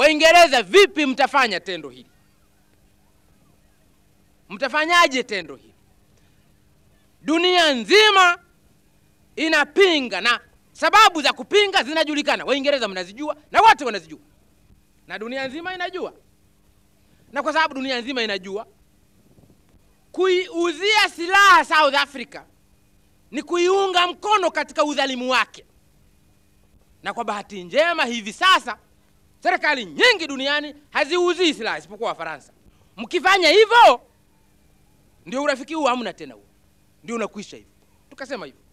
Waingereza, vipi mtafanya tendo hili? Mtafanyaje tendo hili? Dunia nzima inapinga na sababu za kupinga zinajulikana. Waingereza mnazijua na wote wanazijua, na dunia nzima inajua. Na kwa sababu dunia nzima inajua, kuiuzia silaha South Africa ni kuiunga mkono katika udhalimu wake. Na kwa bahati njema, hivi sasa serikali nyingi duniani haziuzii silaha isipokuwa Wafaransa. Mkifanya hivyo, ndio urafiki huu hamna tena, huo ndio unakwisha hivyo. Tukasema hivyo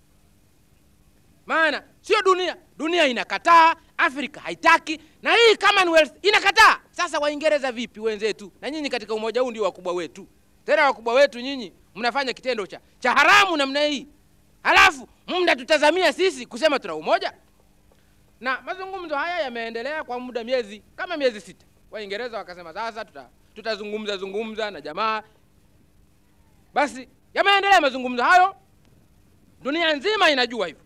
maana sio dunia, dunia inakataa, Afrika haitaki, na hii Commonwealth inakataa. Sasa Waingereza vipi wenzetu? Na nyinyi katika umoja huu ndio wakubwa wetu, tena wakubwa wetu nyinyi mnafanya kitendo cha, cha haramu namna hii, halafu mnatutazamia sisi kusema tuna umoja. Na mazungumzo haya yameendelea kwa muda miezi kama miezi sita. Waingereza wakasema sasa tuta, tutazungumza zungumza na jamaa. Basi yameendelea mazungumzo hayo, dunia nzima inajua hivyo